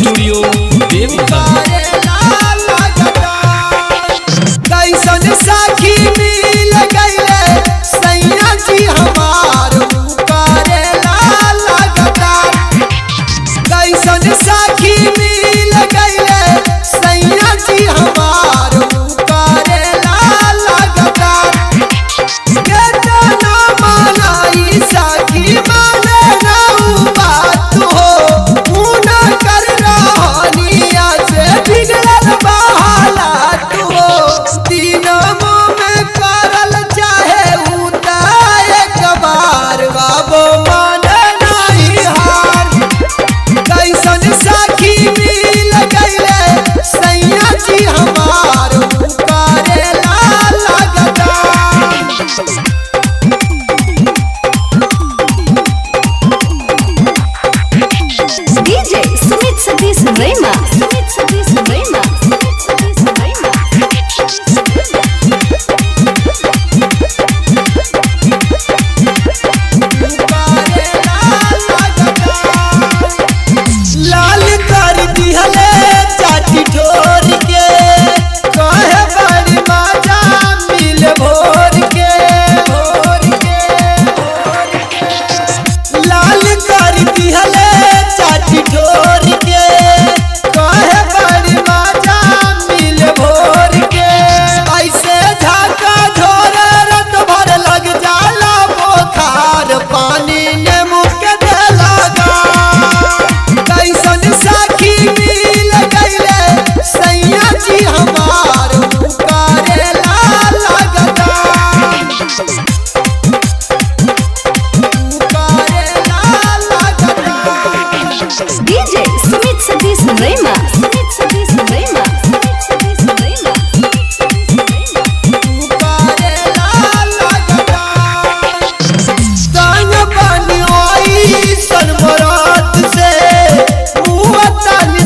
Studio Deoghar कैसन साखी मिल गईले सैया जी हमार करेला लगातार कैसन साखी मिल गईले सैया जी हमार करेला लगातार केतना मनाई साखी माने ना उ बात हो मुना कर रहनिया से बिगड़ल बहालात हो दिनमो में करल चाहे उतार एक बार बाबो माने नहीं हार कैसन साखी मिल गईले सैया जी हमार करेला लगातार DJ Sumit Satish Rema. Sumit Satish Rema. Sumit Satish Rema. लाल कर दिहले चाची ठोर के कहे बड़ी मजा मिल भोर के भोर के भोर के। लाल कर दिहले चाची ठोर के कहे बड़ी मजा मिल भोर के ऐसे झाका झोर रत भर लग जाला बोखार पानी ने मुँह के दे लगा कैसन साखी मिल गईले सैया जी हमार करेला लगातार करेला लगातार DJ Sumit Satish Rema. Sumit Satish Rema. Sumit Satish Rema. करेला लगातार संग बनी आई सनमरात से मुँह तन